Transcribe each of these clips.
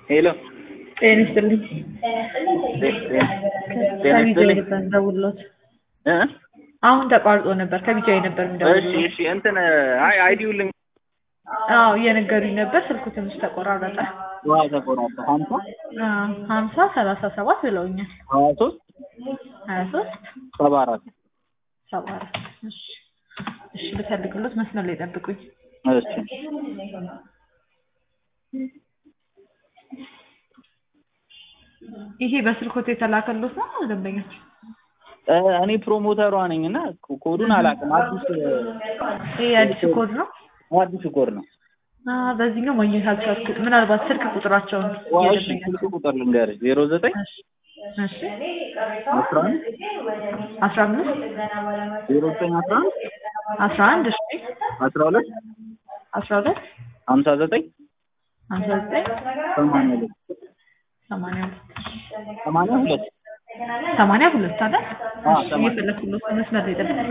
ሄሎ ጤና ይስጥልኝ። ጤና ከቢጃ ይስጥልኝ ነበር እንደውሎት እ አሁን ተቋርጦ ነበር። ከቢጃ ነበር እሺ እንደውሎት። እሺ እንትን አይ አይዲው ልኝ አዎ እየነገሩኝ ነበር። ስልኩ ትንሽ ተቆራረጠ። ዋ ተቆራጠ ሀምሳ አዎ ሀምሳ ሰላሳ ሰባት ብለውኛል። ሀያ ሶስት ሀያ ሶስት ሰባ አራት ሰባ አራት እሺ እሺ ልፈልግሎት መስመር ላይ ጠብቁኝ። እሺ ይሄ በስልኮት የተላከሎት ነው ደንበኞች? እ እኔ ፕሮሞተሯ ነኝ እና ኮዱን አላውቅም። አዲስ ይሄ አዲስ ኮድ ነው። አዲስ ኮድ ነው። አ በዚህኛው ማግኘት አልቻልኩም። ምናልባት ስልክ ቁጥራቸውን ዋ እሺ የደንበኛ ስልክ ቁጥር ልንገርሽ ዜሮ ዘጠኝ እሺ እሺ አስራ አንድ አስራ አምስት ዜሮ ዘጠኝ አስራ አንድ አስራ አንድ እሺ አስራ ሁለት አስራ ሁለት ሀምሳ ዘጠኝ ሀምሳ ዘጠኝ ሰማንያ ሁለት ሰማንያ ሁለት ሰማንያ ሁለት ሰማንያ ሁለት አይደል? አዎ፣ እሺ ሰማንያ። እየፈለኩሎት ነው። መስመር ላይ ጠብቁኝ።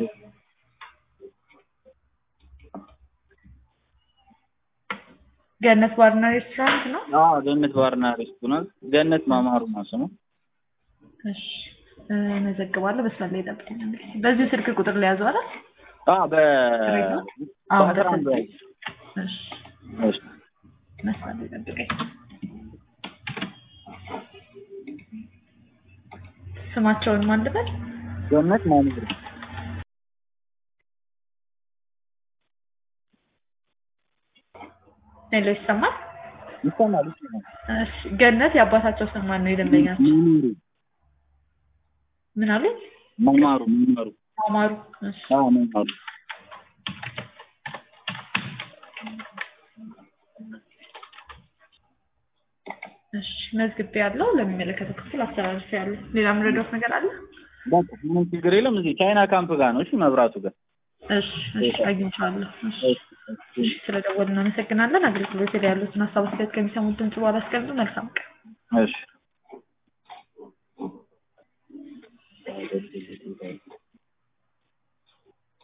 ገነት ባርና ሬስቶራንት ነው። አዎ ገነት ባርና ሬስቶራንት ገነት ማማሩ ነው ስሙ። እሺ እ መዘግባለሁ። መስመር ላይ ጠብቁኝ። እንግዲህ በዚሁ ስልክ ቁጥር ላይ ያዘው አይደል? አዎ በ አዎ በአስራ አንድ ላይ እሺ እሺ መስመር ላይ ጠብቀኝ። ስማቸውን ማን ልበል? ገነት ማማሩ ሌሎ ይሰማል? ይሰማል ይሰማል። እሺ ገነት የአባታቸው ስም ማን ነው? የደንበኛቸው ማማሩ ምን አሉኝ? ማማሩ ማማሩ አማሩ። እሺ አዎ ማማሩ እሺ መዝግቤ ያለው ለሚመለከተው ክፍል አስተላልፌ ያለው። ሌላ የምረዳት ነገር አለ? በቃ ምንም ችግር የለም። እዚህ ቻይና ካምፕ ጋር ነው። እሺ መብራቱ ጋር እሺ እሺ አግኝቻለሁ። እሺ እሺ እሺ ስለደወልን እናመሰግናለን። አገልግሎት ላይ ያሉትን ሀሳብ አስተያየት ከሚሰሙት ድምጽ በኋላ አስቀምጡ። መልካም ቀን። እሺ